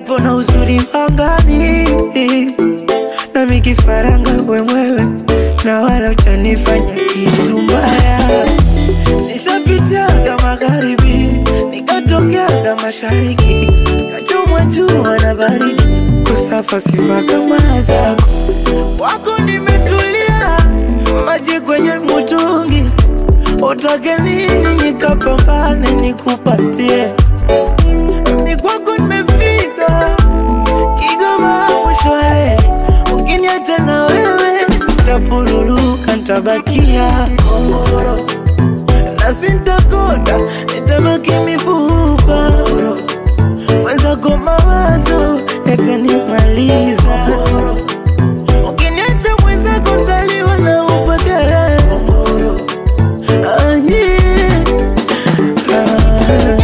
upepo na uzuri wangani, nami kifaranga wemwewe, na wala ujanifanya kitu mbaya. Nishapitiaga magharibi, nikatokeaga mashariki, kachomwa jua na baridi, kusafa sifa kama zako. Kwako nimetulia, maji kwenye mutungi, utake nini nikapambane nikupatie ni kwako nimefika Kigoma mshwale, ukiniacha na wewe tapuruluka, ntabakia kongoro na sintakonda, nitabaki mifupa mwenzako mawazo yatanimaliza ukiniacha mwenzako ntaliwa na upweke Ah, yeah. Ah.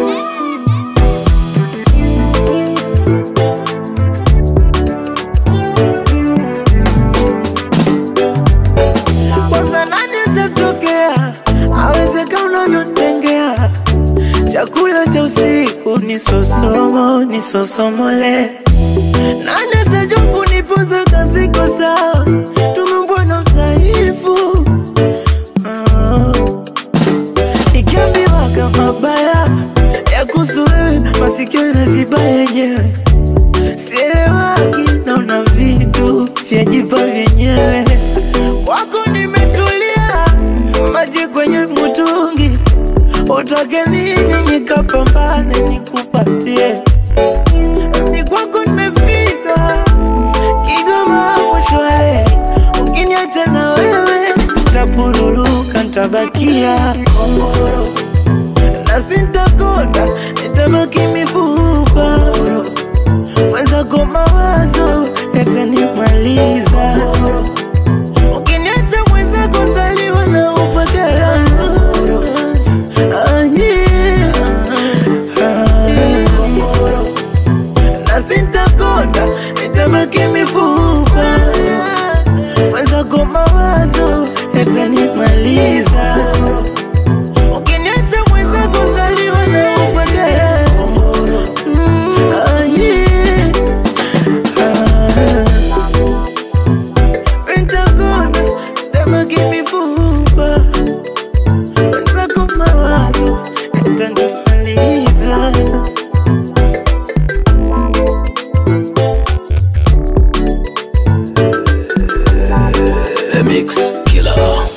kwanza nani atatokea awezeka unavyotengea chakula cha usiku ni sosomo ni sosomole nani atajua kunipoza kasiko sawa tumembwana mdhaifu Ah. nikiambiwa kama baya ya kuhusu wewe masikio inaziba yenyewe sielewagi naona vitu vyajipa vyenyewe kwako nimetulia maji kwenye mutungi utake nini nikapambane nikupatie ni kwako nimefika Kigoma mshwale ukiniacha na wewe tapuruluka ntabakia kongoro na sintakonda nitabaki mifupa mwenzako mawazo yatanimaliza ukiniacha mwenzako ntaliwa na upweke Ah, yeah. Ah. na sintakonda nitabaki mifupa mwenzako mawazo yatanimaliza ukiniacha mwenzako ntaliwa na upweke Ah, yeah. Ah. Pentagon, never give me fupa Wenzako mawazo yatanimaliza The Mix Killer.